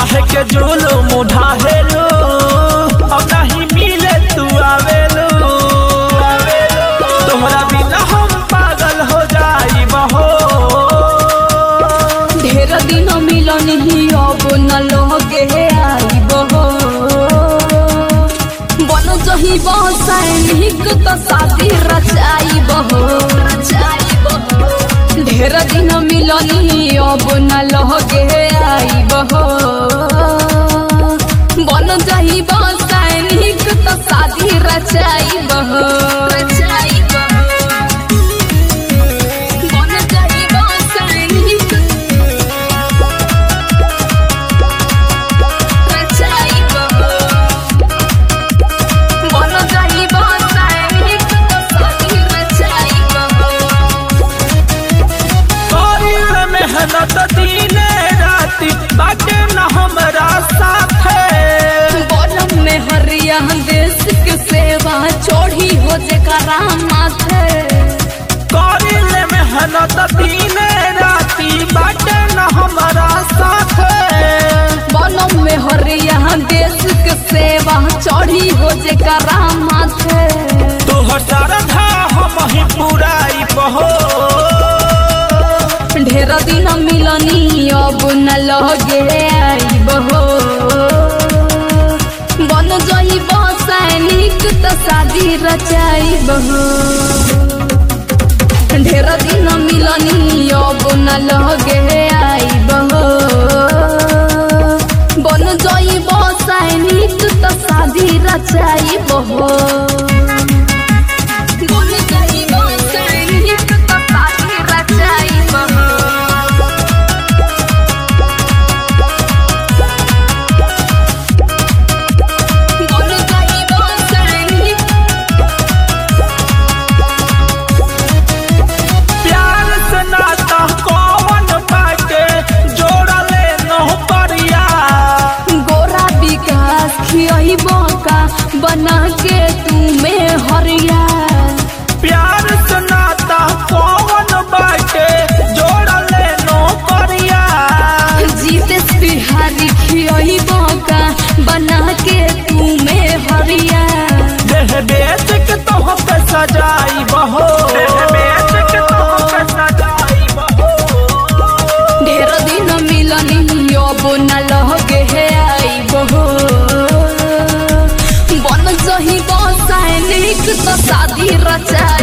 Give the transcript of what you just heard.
काहे के जोलो मुढ़ाहेलो अब नहीं मिले तू आवेलो तोहरा बिना हम पागल हो जाई बहो ढेर दिन मिलन ही अब न लगे आइब हो बन जही सैनिक तो शादी रचाइब हो ढेर दिन मिलन ही अब न लगे आइब हो बन जही सैनिक तो शादी रचाइब हो बन जही सैनिक करी ले मेहनत दिने राती बाटे न हमरा साथे देश के सेवा चोरी हो जेकरा माथे करी ले मेहनत दिने राती बाटे न हमरा साथे बनम में हरिया देश के सेवा चोरी हो जेकरा माथे तोहर श्रद्धा हम ही पुराई बहो ढेर दिन मिलनी अब न लगे आइब हो बन जइब सैनिक तो शादी रचाइब हो ढेर दिन मिलनी अब न लगे आइब हो बन जइब सैनिक तो शादी रचाइब हो बन जइब सैनिक तो शादी रचाइब हो बन जइब सैनिक प्यार से नाता कौन बाटे जोड़ले नौ परिया गोरा विकास खियब का बना के तुम्हें हरिया प्यार से नाता कौन बाटे जोड़ले नौ परिया जीतेश बिहारी खियब का बना के तुम्हें हरिया देह बेच के तो पे सजाई बहो देह बेच के तो पे सजाई बहो ढेर दिन मिलनी अब न लगे है आइब हो बन जही सैनिक तो शादी रचा